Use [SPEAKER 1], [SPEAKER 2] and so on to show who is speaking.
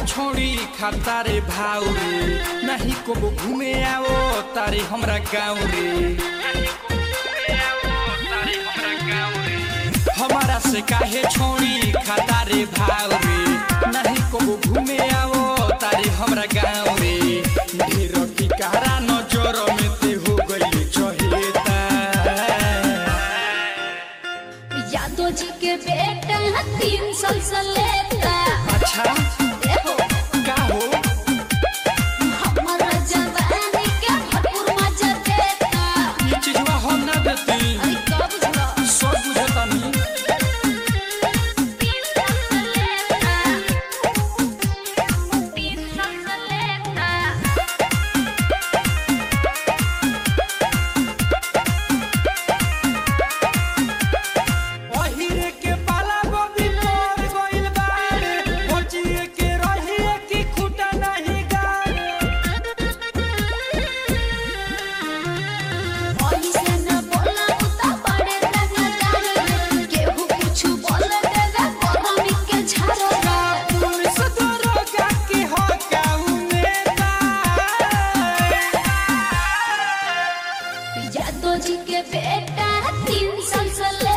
[SPEAKER 1] छोड़ी खाता रे भाव रे नहीं को घूमे आओ तारे हमरा गाँव रे हमारा से काहे छोड़ी खाता रे भाव रे नहीं को घूमे आओ तारे हमरा गाँव रे ढेर की कारा नजर में ते हो गई चहेता
[SPEAKER 2] यादव जी के बेटा तीन साल से लेता
[SPEAKER 1] अच्छा
[SPEAKER 2] देखो
[SPEAKER 1] का हो
[SPEAKER 2] हमारा जवानी के भरपूर मजा देता
[SPEAKER 1] ये चीजवा हम ना देती
[SPEAKER 2] अरे कब बुझला
[SPEAKER 1] सब बुझतानी
[SPEAKER 2] तीन साल से लेता तीन साल से लेता
[SPEAKER 1] ओहिरे के पाला बबी मोर गइल बाड़े बचिए के रहिए की खुटा नहीं गाड़े
[SPEAKER 2] ऐसे न बोला उता बड़े रंगदार केहू कुछ बोल देगा गरमी के झाड़ेगा
[SPEAKER 1] पुलिस दरोगा की हो गाँव में बा।
[SPEAKER 2] यादव जी के बेटा तीन साल से